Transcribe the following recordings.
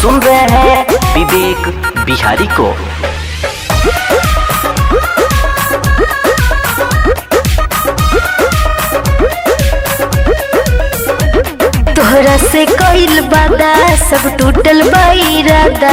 सुन रहे हैं विवेक बिहारी को तोहरा से कइल बादा सब टूटल बाइरादा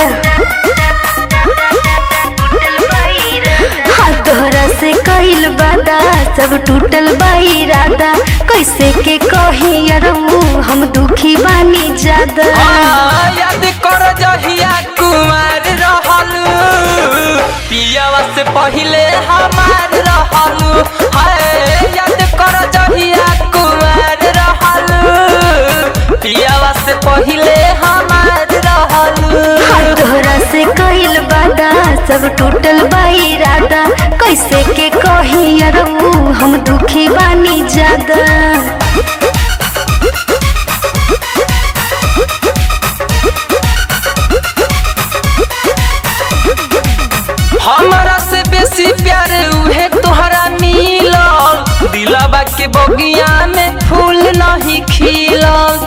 हाँ तोहरा से कइल बादा सब टूटल बाइरादा कैसे के कही अरऊ हम दुखी बानी ज्यादा हाँ, याद कर जहिया कुमार रहलू पियावा से पहिले हमार रहलू हाय याद कर जहिया कुमार रहलू पियावा से पहिले हमार रहलू हाँ तोहरा से कइल बादा सब टूटल बाइरादा कैसे के कही अरऊ हम दुखी बानी ज्यादा हमारा से बेसी प्यार उहे तोहरा मिलल दिलवा के बगिया में फूल नहीं खिलल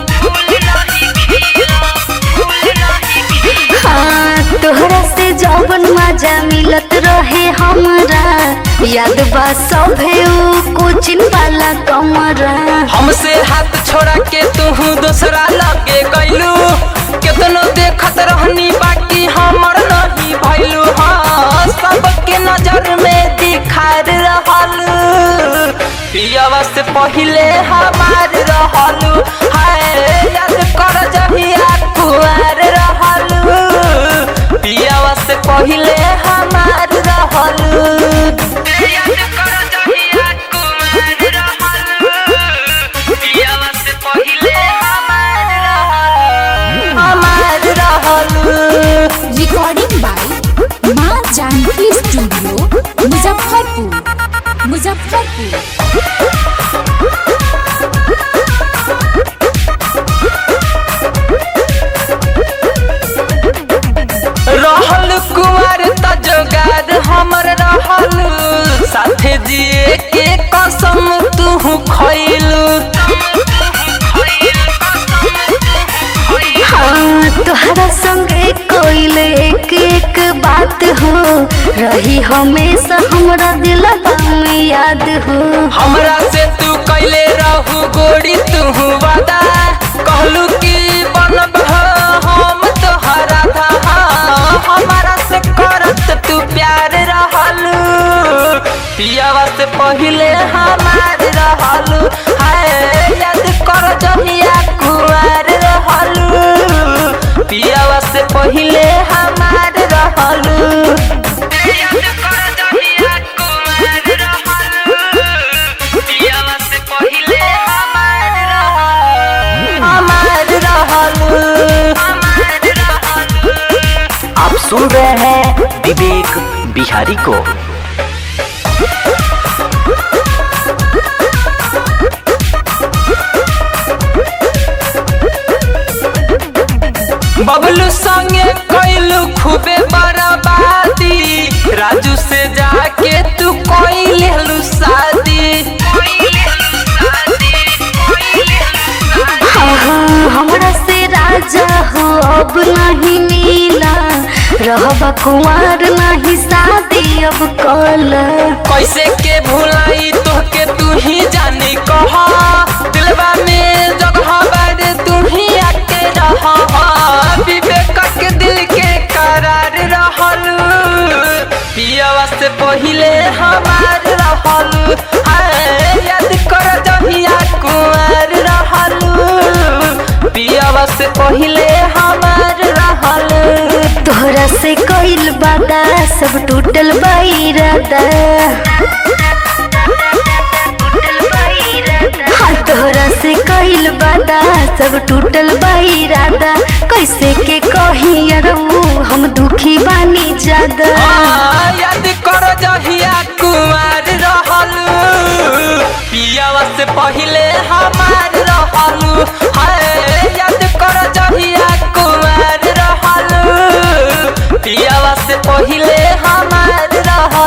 हाँ तोहरा से जौवन मजा मिलत रहे हमरा याद बा सभे ऊ कोचिन वाला कमरा हमसे हाथ छोड़ा के तू दूसरा लगे गइलू केतनो देखत रहनी बाकी हमर नहीं भइलू हाँ सबके नजर में दिखार रहलू पियावा से पहिले हमार रहलू हाय याद कर जहिया कुआर रहलू पियावा से पहिले हमार रहलू याद कर जहिया कुआर रहलू पियावा से पहिले हमार रहलू हमार रहलू रिकॉर्डिंग बाय माँ जानकी स्टूडियो मुजफ्फरपुर मुजफ्फरपुर रहल कुमार त जोगार हमर रहल साथे जिए के कसम तू खइलू हाँ तोहरा संगे कोइल एक एक बात हो रही हमेशा हमरा दिलवा में याद हो हमरा से तू कैले रहू गोरी तू वादा कहलू कि बनब हम तोहरा था हमारा से करत तू प्यार रहलू पियावा से पहिले हमार रहलू हाय याद कर जहिया कुआर रहलू पियावा से पहिले हमार रहलू याद कर जहिया कुआर रहलू पियावा से पहिले हमार रहलू हमार रहलू हमार रहलू आप सुन रहे हैं विवेक बिहारी को बबलू संगे कैलू खूबे बर्बादी राजू से जाके तू कोई लेलू शादी हाँ हाँ हमरा से राजा हो अब नहीं मिला रहबा कुमार नहीं शादी अब कल कैसे के भुलाई तोहके तू ही जानी कहा दिलवा में जगह बारे तू ही आके रहा विवेक के दिल के करार रहलू पियावा से पहिले हमार रहलू हाय याद कर जहिया कुमार रहलू पियावा से पहिले हमार रहलू तोहरा से कइल बादा सब टूटल बाइरादा हाँ तोहरा से कइल बादा सब टूटल बाइरादा कैसे के कही अरऊ हम दुखी बानी ज्यादा हाँ, याद कर जहिया कुमार रहलू पियावा से पहिले हमार रहलू हाय याद कर जहिया कुमार रहलू पियावा से पहिले हमार रहलू